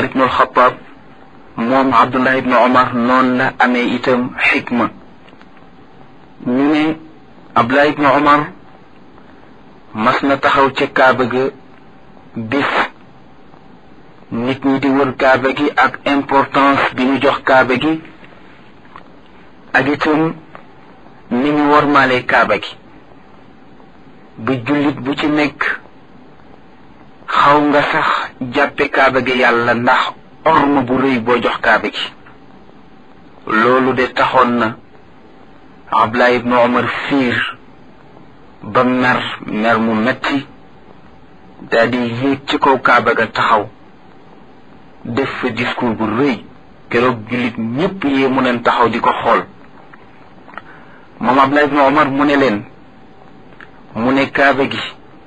omar ibnu alxataab moom abdullah ibnu omar noonu la amee itam xikma ñu ne abdullah ibnu omar mas na taxaw ca kaaba ga bis nit ñi di wër kaaba gi ak importance bi ñu jox kaaba gi ak itam ni ñu wormaale kaaba gi bu jullit bu ci nekk xaw nga sax jàppe kaaba gi yàlla ndax orma bu rëy boo jox kaaba gi loolu de taxoon na abdullah ibnu omar fiir ba mer mer mu metti daal di yéeg ci kaw kaaba ga taxaw def fa discours bu rëy keroog jullit ñépp yee mu neen taxaw di ko xool moom abdullah ibnu omar mu ne leen mu ne kaaba gi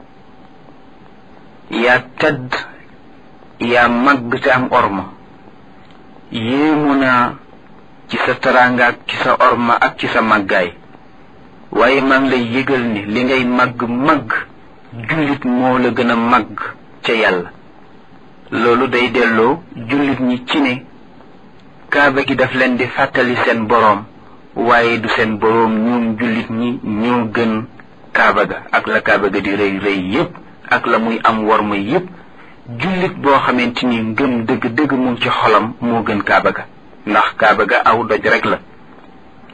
yaa tedd yaa màgg te am orma yéemu naa ci sa teraanga ak ci sa orma ak ci sa màggaay waaye maa ngi lay yëgal ni li ngay màgg màgg jullit moo la gën a màgg ca yàlla loolu day delloo jullit ñi ci ne kaaba gi daf leen di fàttali seen boroom waaye du seen boroom ñoom jullit ñi ñoo gën kaaba ga ak la kaaba ga di rëy rëy yépp ak la muy am war ma yépp jullit boo xamante ni ngëm dëgg dëgg mu ci xolam moo gën kaaba ga ndax kaaba ga aw doj rek la